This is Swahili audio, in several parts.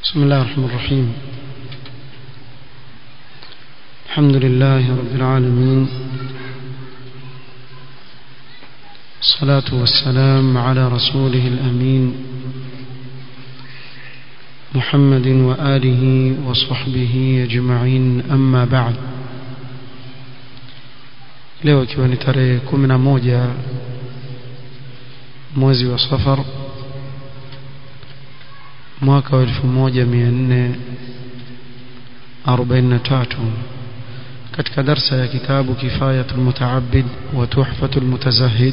بسم الله الرحمن الرحيم الحمد لله رب العالمين الصلاة والسلام على رسوله الأمين محمد وآله وصحبه أجمعين أما بعد leo ikiwa ni tarehe kumi na moja mwezi wa safar mwaka wa elfu moja mia nne arobaini na tatu katika darsa ya kitabu kifayatu lmutaabid wa tuhfatu lmutazahid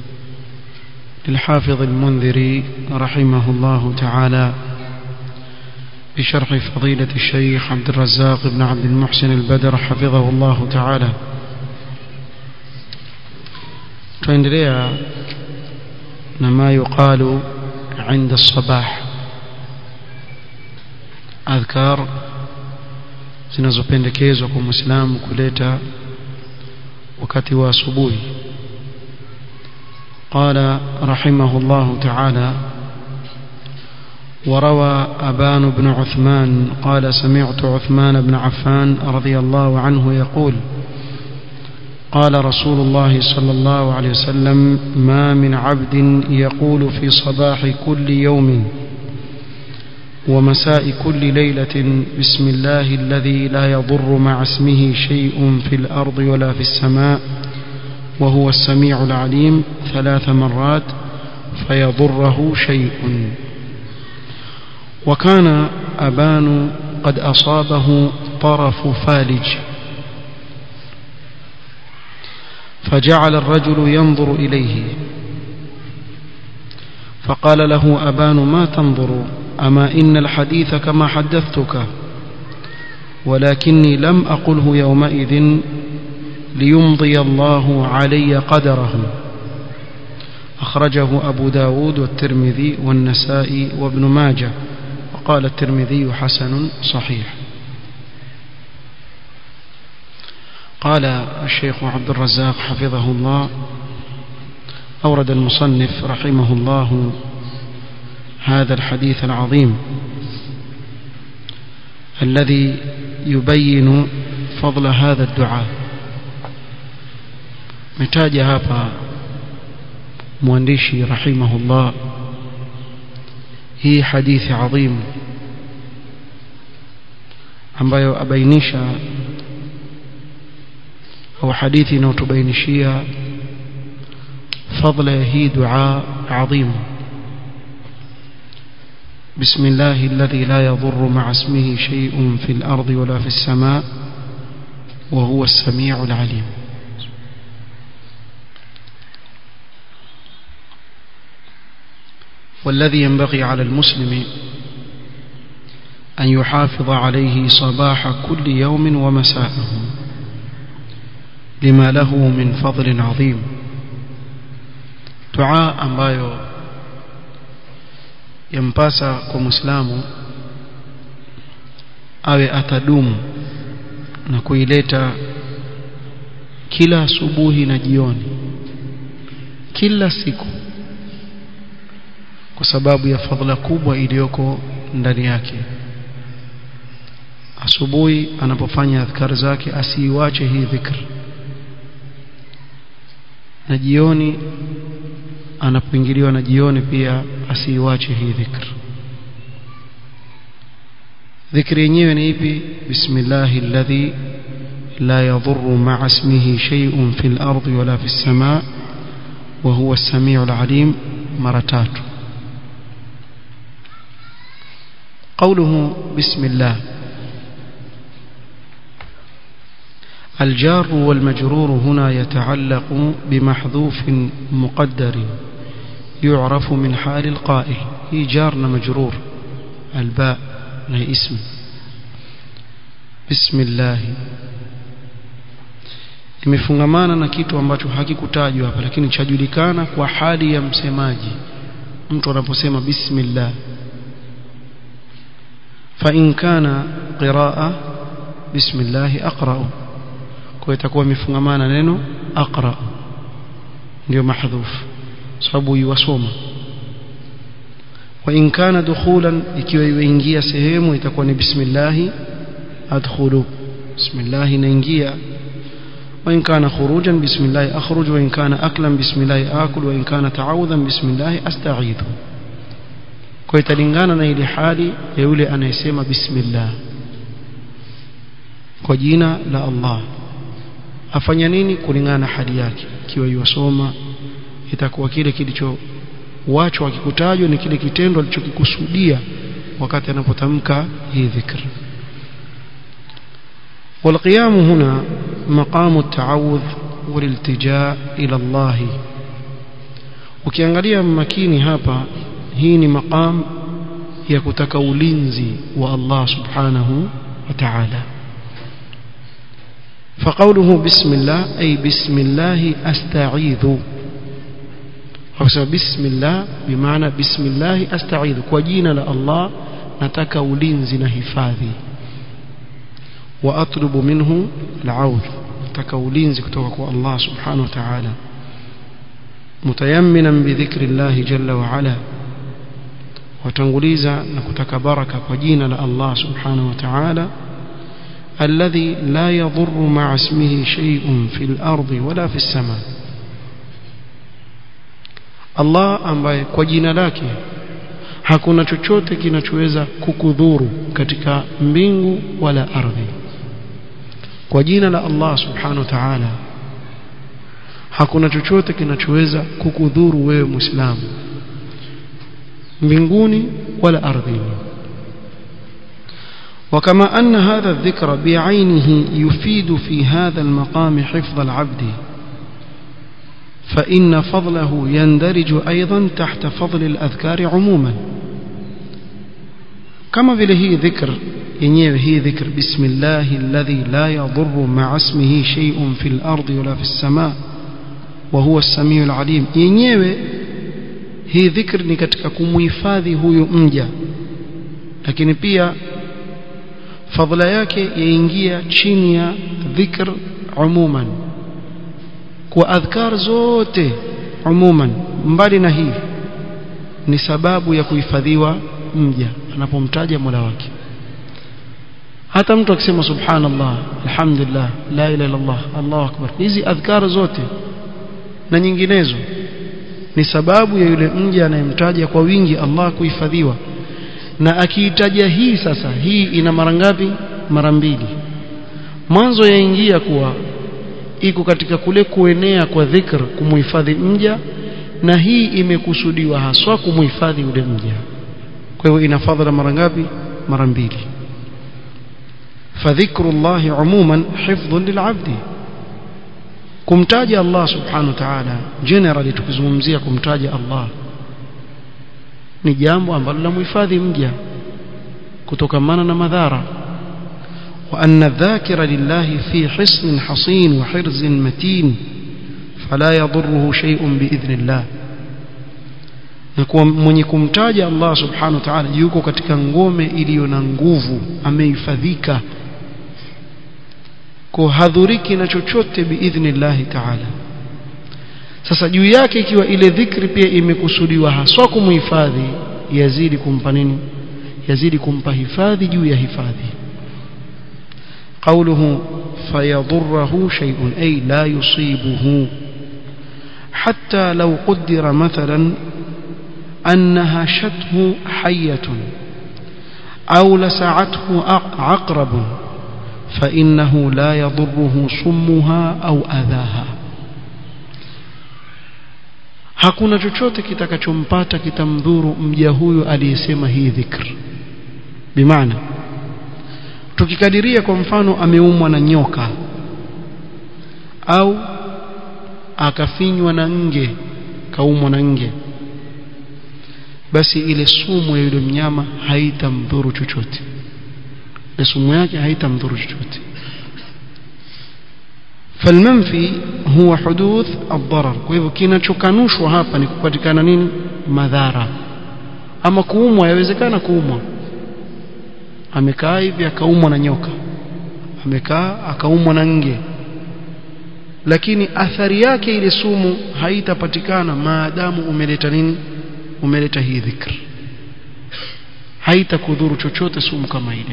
للحافظ المنذري رحمه الله تعالى بشرح فضيلة الشيخ عبد الرزاق بن عبد المحسن البدر حفظه الله تعالى tuendelea na ma yuqalu inda sabah adhkar zinazopendekezwa kwa muislamu kuleta wakati wa asubuhi قال رحمه الله تعالى وروى أبان بن عثمان قال سمعت عثمان بن عفان رضي الله عنه يقول قال رسول الله صلى الله عليه وسلم ما من عبد يقول في صباح كل يوم ومساء كل ليلة بسم الله الذي لا يضر مع اسمه شيء في الأرض ولا في السماء وهو السميع العليم ثلاث مرات فيضره شيء وكان أبان قد أصابه طرف فالج فجعل الرجل ينظر إليه فقال له أبان ما تنظر أما إن الحديث كما حدثتك ولكني لم أقله يومئذ ليمضي الله علي قدره أخرجه أبو داود والترمذي والنسائي وابن ماجه وقال الترمذي حسن صحيح قال الشيخ عبد الرزاق حفظه الله أورد المصنف رحمه الله هذا الحديث العظيم الذي يبين فضل هذا الدعاء metaja hapa mwandishi rahimahullah hii hadithi adhim ambayo abainisha au hadithi inayotubainishia fadla ya hii dua adhim بسم الله الذي لا يضر مع اسمه شيء في الأرض ولا في السماء وهو السميع العليم والذي ينبغي على المسلم أن يحافظ عليه صباح كل يوم ومساءه لما له من فضل عظيم دعاء ambayo yampasa kwa muislamu awe atadumu na kuileta kila asubuhi na jioni kila siku kwa sababu ya fadhila kubwa iliyoko ndani yake asubuhi anapofanya adhkar zake asiiwache hii dhikr na jioni anapoingiliwa na jioni pia asiiwache hii dhikr dhikri yenyewe ni ipi bismillahi alladhi la yadhurru ma'a ismihi shay'un fil ardi wala fis samaa wa huwa as-sami'ul 'alim mara tatu قوله بسم الله الجار والمجرور هنا يتعلق بمحذوف مقدر يعرف من حال القائل هي جارنا مجرور الباء هي اسم بسم الله imefungamana na kitu ambacho hakikutajwa hapa lakini chajulikana kwa hali ya msemaji mtu anaposema bismillah فإن كان قراءة بسم الله أقرأ kwa itakuwa imefungamana neno aqra ndio mahdhuf sababu yuwasoma wa in kana dukhulan ikiwa iweingia sehemu itakuwa ni bismillah adkhulu bismillah inaingia وإن كان خروجا بسم الله أخرج وإن كان أكلا بسم الله آكل وإن كان تعوذا بسم الله أستعيذ kwa italingana na ile hali ya yule anayesema bismillah kwa jina la Allah afanya nini kulingana na hali yake ikiwa yosoma itakuwa kile kilichowachwa akikutajwa ni kile kitendo alichokikusudia wakati anapotamka hii dhikr والقيام هنا مقام التعوذ والالتجاء إلى الله ukiangalia makini hapa hii ni maqam ya kutaka ulinzi wa Allah subhanahu wa ta'ala فقوله بسم الله أي بسم الله أستعيذ بسم الله بمعنى بسم الله أستعيذ وجينا لله نتك ulinzi na hifadhi وأطلب منه العوذ نتك ulinzi kutoka kwa Allah subhanahu wa ta'ala متيمنا بذكر الله جل وعلا watanguliza na kutaka baraka kwa jina la Allah subhanahu wa ta'ala الذي لا يضر مع اسمه شيء في الأرض ولا في السماء Allah ambaye kwa jina lake hakuna chochote kinachoweza kukudhuru katika mbingu wala ardhi kwa jina la Allah subhanahu wa ta'ala hakuna chochote kinachoweza kukudhuru wewe muislamu mbinguni wala ardhini وكما أن هذا الذكر بعينه يفيد في هذا المقام حفظ العبد فإن فضله يندرج أيضا تحت فضل الأذكار عموما كما vile hii dhikr yenyewe hii dhikr bismillah alladhi la yadhurru ma'a ismihi shay'un fil ardi wala fis samaa wa huwa as-sami'ul 'alim yenyewe hii dhikr ni katika kumhifadhi huyu mja lakini pia fadhila yake yaingia chini ya dhikr umuman kwa adhkar zote umuman mbali na hii ni sababu ya kuhifadhiwa mja anapomtaja Mola wake hata mtu akisema subhanallah alhamdulillah la ilaha illallah Allahu akbar hizi adhkar zote na nyinginezo ni sababu ya yule mja anayemtaja kwa wingi Allah kuhifadhiwa na akiitaja hii sasa hii ina mara ngapi mara mbili mwanzo yaingia kuwa iko katika kule kuenea kwa dhikr kumuhifadhi mja na hii imekusudiwa haswa kumuhifadhi yule mja kwa hivyo ina fadhila mara ngapi mara mbili فذكر الله عموما حفظ للعبد kumtaja Allah subhanahu wa ta'ala generally tukizungumzia kumtaja Allah ni jambo ambalo la muhifadhi mja kutokamana na madhara wa anna dhakira lillahi fi hisnin hasin wa hirzin matin fala yadhurruhu shay'un biidhnillah na kuwa mwenye kumtaja Allah subhanahu wa ta'ala yuko katika ngome iliyo na nguvu amehifadhika kwa hadhuriki na chochote biidhnillahi ta'ala sasa juu yake ikiwa ile dhikri pia imekusudiwa haswa kumhifadhi yazidi kumpa nini yazidi kumpa hifadhi juu ya hifadhi قوله فيضره شيء أي لا يصيبه حتى لو قدر مثلا أنها شته حية أو لسعته عقرب فإنه لا يضره صمها أو أذاها hakuna chochote kitakachompata kitamdhuru mja huyo aliyesema hii dhikr bimaana tukikadiria kwa mfano ameumwa na nyoka au akafinywa na nge kaumwa na nge basi ile sumu ya yule mnyama haitamdhuru chochote ile sumu yake haitamdhuru chochote فالمنفي هو حدوث الضرر kwa hivyo kinachokanushwa hapa ni kupatikana nini madhara ama kuumwa yawezekana kuumwa amekaa hivi akaumwa na nyoka amekaa akaumwa na nge lakini athari yake ile sumu haitapatikana maadamu umeleta nini umeleta hii dhikr haitakudhuru chochote sumu kama ile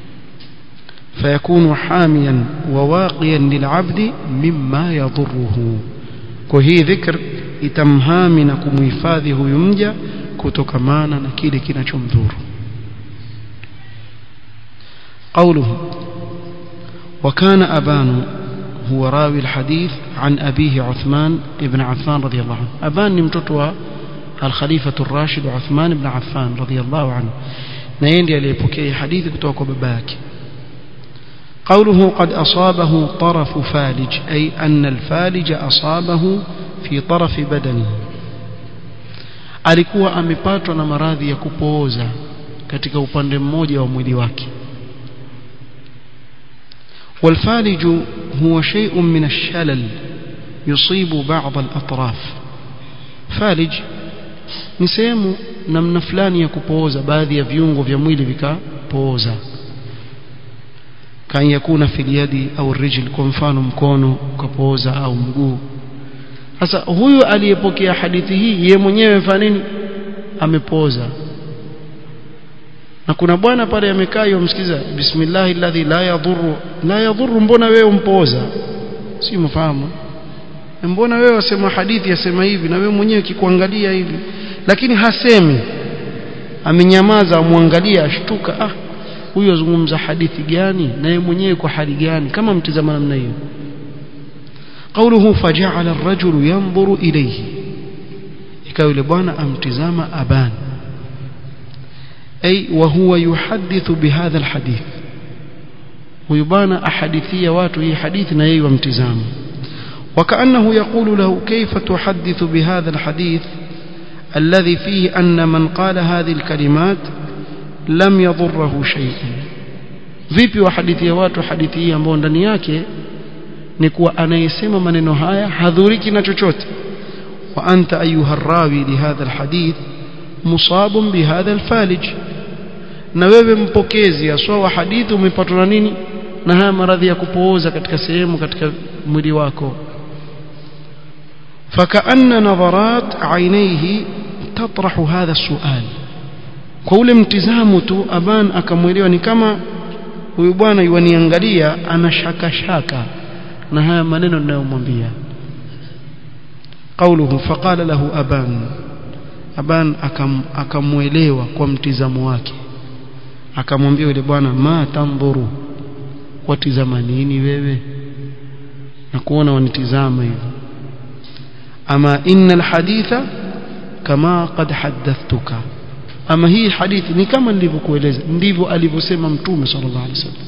فيكون حاميا وواقيا للعبد مما يضره وهي ذكر itamhami na kumhifadhi huyu mja kutokamana na kile kinachomdhuru قوله وكان أبان هو راوي الحديث عن أبيه عثمان بن عفان رضي الله عنه أبان نمتطوى الخليفة الراشد عثمان بن عفان رضي الله عنه نيندي ليبكي حديث كتوك بباك قوله قد أصابه طرف فالج أي أن الفالج أصابه في طرف بدنه alikuwa amepatwa na maradhi ya kupooza katika upande mmoja wa mwili wake والفالج هو شيء من الشلل يصيب بعض الأطراف فالج ni sehemu namna fulani ya kupooza baadhi ya viungo vya mwili vikapooza kan yakuna fil yadi au rijl kwa mfano mkono ukapooza au mguu sasa huyu aliyepokea hadithi hii ye mwenyewe fanya nini amepooza na kuna bwana pale amekaa yomsikiza bismillahi alladhi la yadhurru la yadhurru mbona wewe umpooza si mfahamu mbona wewe wasema hadithi yasema hivi na wewe mwenyewe kikuangalia hivi lakini hasemi amenyamaza amwangalia ashtuka ah huyo azungumza hadithi gani na yeye mwenyewe kwa hali gani kama mtizama namna hiyo قوله فجعل الرجل ينظر إليه ikawa yule bwana amtizama aban ay wa huwa yuhadithu bihadha alhadith huyu bwana ahadithia watu hii hadithi na yeye wamtizama وكأنه يقول له كيف تحدث بهذا الحديث الذي فيه أن من قال هذه الكلمات لم يضره شيء vipi wahadithia watu hadithi hii ambao ndani yake ni kuwa anayesema maneno haya hadhuriki na chochote wa anta ayuha rawi lihadha alhadith musabun bihadha alfalij na wewe mpokezi aswa wa hadithi umepatwa na nini na haya maradhi ya kupooza katika sehemu katika mwili wako فكأن نظرات عينيه تطرح هذا السؤال kwa ule mtizamo tu aban akamwelewa ni kama huyu bwana yuaniangalia ana shaka shaka na haya maneno ninayomwambia قوله فقال له أبان أبان akamwelewa kwa mtizamo wake akamwambia yule bwana ma tandhuru watizama nini wewe na kuona wanitizama hivyo ama inna alhaditha kama qad haddathtuka ama hii hadithi ni kama nilivyokueleza ndivyo alivyosema mtume sallallahu alaihi wasallam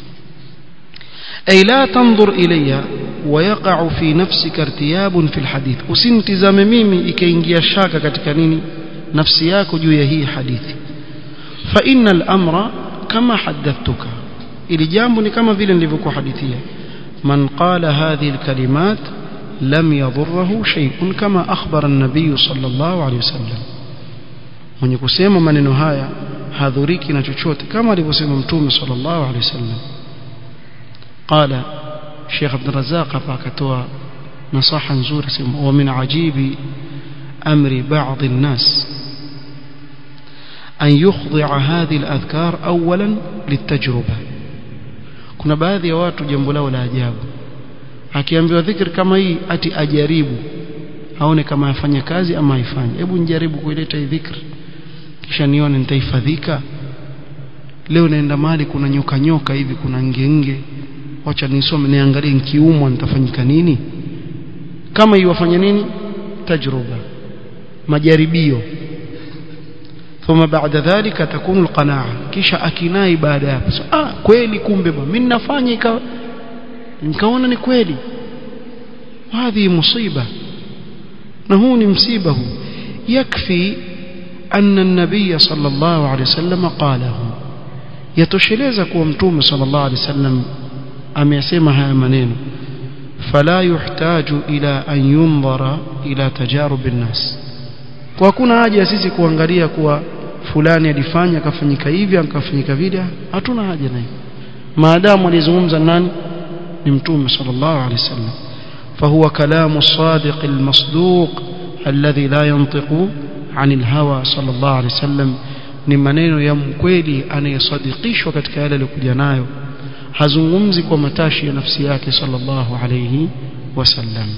ay la tanzur ilayya ويقع في نفسك ارتياب في الحديث usimtizame mimi ikaingia shaka katika nini nafsi yako juu ya hii hadithi fa innal amra kama hadathtuka ili jambo ni kama vile nilivyokuhadithia man qala hadhihi alkalimat lam yadhurruhu shay'un kama akhbara an-nabiy sallallahu alayhi wasallam mwenye kusema maneno haya hadhuriki na chochote kama alivyosema mtume sallallahu alayhi wasallam qala Sheikh Abdul Razzaq hapa akatoa nasaha nzuri sema wa min ajibi amri ba'd an-nas an yukhdi'a hadhihi al-adhkar awalan litajruba kuna baadhi ya watu jambo lao la ajabu akiambiwa dhikr kama hii ati ajaribu aone kama afanya kazi ama haifanye hebu nijaribu kuileta hii dhikr kisha nione nitahifadhika leo naenda mahali kuna nyoka nyoka hivi kuna ngenge wacha nisome niangalie nikiumwa nitafanyika nini kama iwafanya nini tajruba majaribio ثم بعد ذلك تكون القناعه kisha akinai baada ya hapo ah kweli kumbe bwana mimi nafanya ikawa nikaona ni kweli hadhi musiba na huu ni msiba huu yakfi anna an-nabiy sallallahu alayhi wasallam qalahu yatosheleza kuwa mtume sallallahu alayhi wasallam amesema haya maneno fala yuhtaju ila an yunzara ila tajarub an-nas kwa hakuna haja sisi kuangalia kuwa fulani alifanya akafanyika hivi akafanyika vile hatuna haja nayo maadamu alizungumza nani ni mtume sallallahu alaihi wasallam فهو كلام الصادق المصدوق الذي لا ينطق عن الهوى صلى الله عليه وسلم ni maneno ya mkweli anayesadikishwa katika yale aliyokuja nayo hazungumzi kwa matashi ya nafsi yake sallallahu alayhi wasallam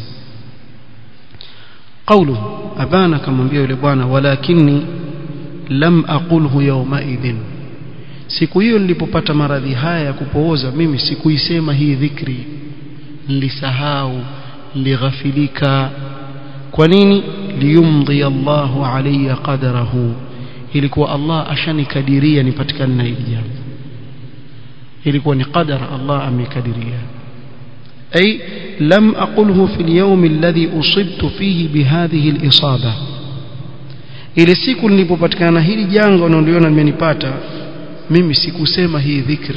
قوله أبانا كما بيو لبوانا ولكني لم أقوله يومئذ siku hiyo nilipopata maradhi haya ya kupooza mimi sikuisema hii dhikri nilisahau nilighafilika kwa nini liyumdhi Allahu alayya qadarahu ilikuwa Allah ashanikadiria nipatikane na hili jambo ilikuwa ni qadar Allah amekadiria ay lam aqulhu fi al-yawm alladhi usibtu fihi bihadhihi al-isaba ile siku nilipopatikana hili janga unaliona limenipata mimi sikusema hii dhikr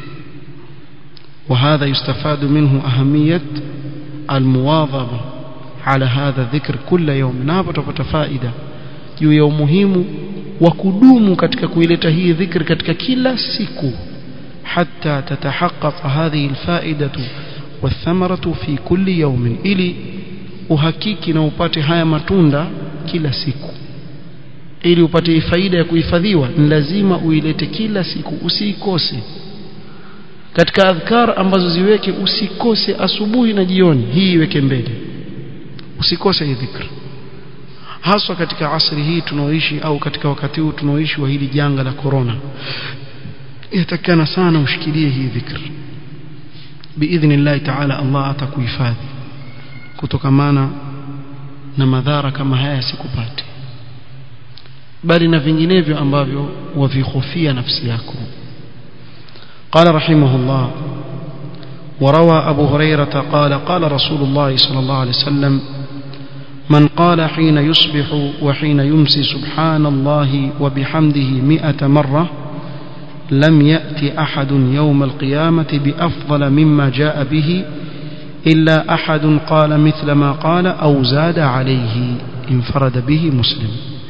وهذا يستفاد منه أهمية المواظبة على هذا الذكر كل يوم نابا تupata faida juu ya umuhimu wa kudumu katika kuileta hii dhikr katika kila siku حتى تتحقق هذه الفائدة والثمرة في كل يوم ili uhakiki na upate haya matunda kila siku ili upate faida ya kuhifadhiwa ni lazima uilete kila siku usiikose katika adhkar ambazo ziweke usikose asubuhi na jioni hii iweke mbele usikose hii dhikr haswa katika asri hii tunaoishi au katika wakati huu tunaoishi wa hili janga la corona yatakana sana ushikilie hii dhikr biidhnillah taala Allah atakuhifadhi kutokamana na madhara kama haya sikupate bali na vinginevyo ambavyo wavihofia nafsi yako قال رحمه الله وروى أبو هريرة قال قال رسول الله صلى الله عليه وسلم من قال حين يصبح وحين يمسي سبحان الله وبحمده مئة مرة لم يأتي أحد يوم القيامة بأفضل مما جاء به إلا أحد قال مثل ما قال أو زاد عليه انفرد به مسلم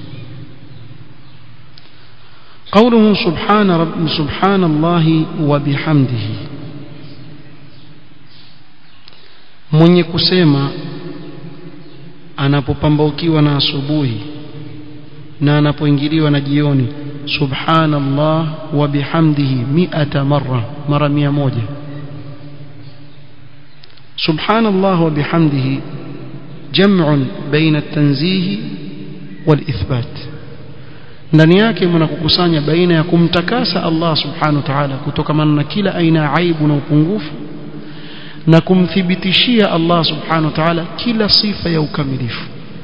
قوله سبحان رب سبحان الله وبحمده mwenye kusema anapopambaukiwa na asubuhi na anapoingiliwa na jioni subhanallah wa bihamdihi mi'ata marra mara mia moja subhanallah wa bihamdihi jam'un baina at-tanzih wal-ithbat ndani yake mnakukusanya baina ya kumtakasa Allah subhanahu wa ta'ala kutokana na kila aina ya aibu na upungufu na kumthibitishia Allah subhanahu wa ta'ala kila sifa ya ukamilifu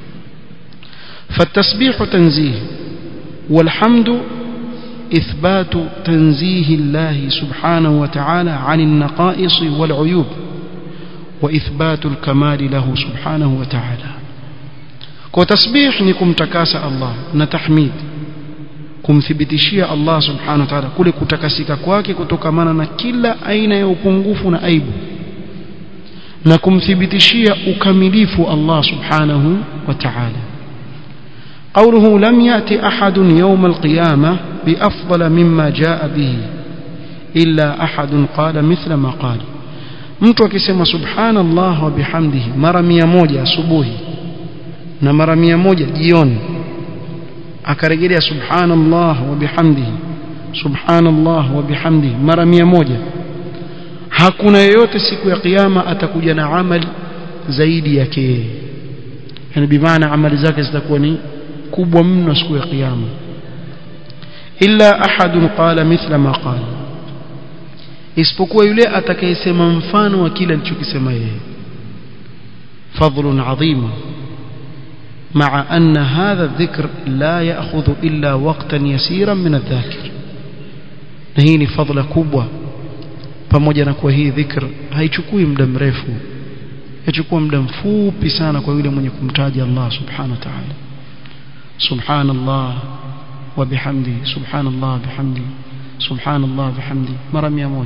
فالتسبيح تنزيه والحمد إثبات تنزيه الله سبحانه وتعالى عن النقائص والعيوب وإثبات الكمال له سبحانه وتعالى وتسبيح نكم تكاس الله نتحميد kumthibitishia Allah subhanahu wa ta'ala kule kutakasika kwake kutokamana na kila aina ya upungufu na aibu na kumthibitishia ukamilifu Allah subhanahu wa ta'ala قوله لم يأتي أحد يوم القيامة بأفضل مما جاء به إلا أحد قال مثل ما قال mtu akisema subhanallah wa bihamdihi mara mia moja asubuhi na mara mia moja jioni akarejelea subhanallah wa bihamdihi subhanallah wa bihamdihi mara mia moja hakuna yeyote siku ya kiyama atakuja na amali zaidi yake yeye yani bimaana amali zake zitakuwa ni kubwa mno siku ya kiyama illa ahadun qala mithla ma qala isipokuwa yule atakayesema mfano wa kile alichokisema yeye fadlun adhim مع أن هذا الذكر لا يأخذ إلا وقتا يسيرا من الذاكر نهيني فضل كبوة pamoja na kuwa hii dhikr haichukui muda mrefu yachukua muda mfupi sana kwa yule mwenye kumtaja Allah subhanahu wa ta'ala subhanallah wa bihamdi subhanallah bihamdi subhanallah bihamdi mara 100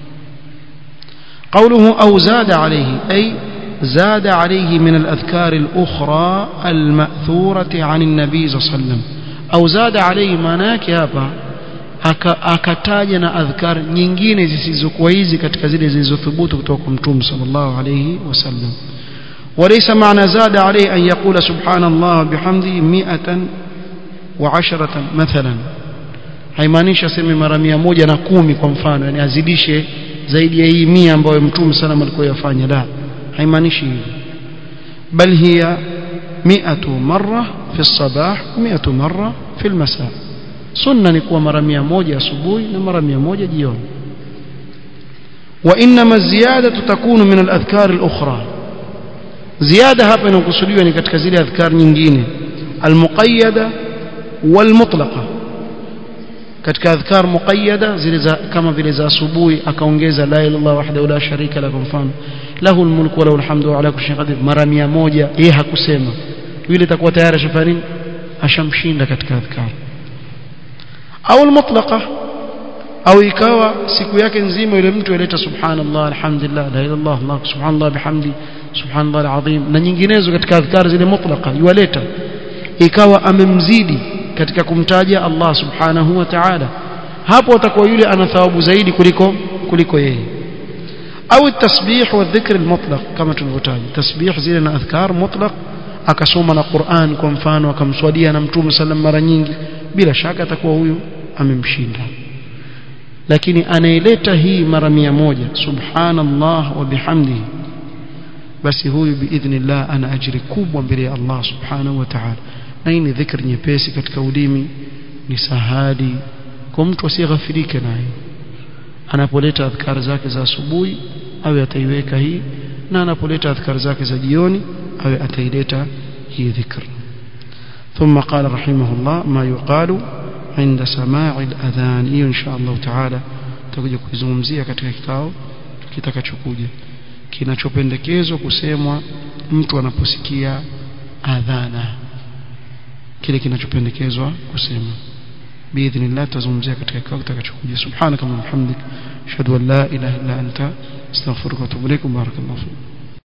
قوله أو زاد عليه أي زاد عليه من الأذكار الأخرى المأثورة عن النبي صلى الله عليه وسلم أو زاد عليه manake hapa akataja na adhkar nyingine zisizokuwa hizi katika zile zilizothubutu kutoka kwa mtume sallallahu alayhi wasallam وليس معنى زاد عليه أن يقول سبحان الله بحمده مئة وعشرة مثلا haimaanishi aseme mara mia moja na kumi kwa mfano yani azidishe zaidi ya hii mia ambayo mtume sana alikuwa yafanya la haimaanishi hivyo bal hiya mi'atu marra fi الصباح mi'atu marra fi المساء sunna ni kuwa mara mia moja asubuhi na mara mia moja jioni وانما الزياده تكون من الاذكار الاخرى زياده hapa inakusudiwa ni katika zile adhkar nyingine almuqayyada walmutlaqa katika adhkar muqayyada zile za kama vile za asubuhi akaongeza la ilaha illallah wahdahu la sharika lahu mfano lahu almulku wa lahu alhamdu wa ala kulli shay'in qadir mara 100 yeye hakusema yule itakuwa tayari ashafanya nini ashamshinda katika adhkar au almutlaqa au ikawa siku yake nzima yule mtu aleta subhanallah alhamdulillah la ilaha illallah allah subhanallah bihamdi subhanallah alazim na nyinginezo katika adhkar zile mutlaqa yualeta ikawa amemzidi katika kumtaja Allah subhanahu wa ta'ala hapo atakuwa yule ana thawabu zaidi kuliko kuliko yeye au tasbih wa dhikr almutlaq kama tulivyotaja tasbih zile na adhkar mutlaq akasoma na Qur'an kwa mfano akamswadia na Mtume sallam mara nyingi bila shaka atakuwa huyu amemshinda lakini anaileta hii mara mia moja subhanallah wa bihamdihi basi huyu biidhnillah ana ajiri kubwa mbele ya Allah subhanahu wa ta'ala na hii ni dhikri nyepesi katika ulimi ni sahadi kwa mtu asiyeghafirike nayo anapoleta adhkar zake za asubuhi awe ataiweka hii na anapoleta adhkar zake za jioni awe ataileta hii dhikr ثم قال رحمه الله ما يقال عند سماع الأذان hiyo insha Allah taala tutakuja kuizungumzia katika kikao kitakachokuja kinachopendekezwa kusemwa mtu anaposikia adhana kile kinachopendekezwa kusema biidhnillah tazungumzia katika kikao kitakachokuja subhanaka wa bihamdik ashhadu an la ilaha illa anta astaghfiruka wa atubu ilaik barakallahu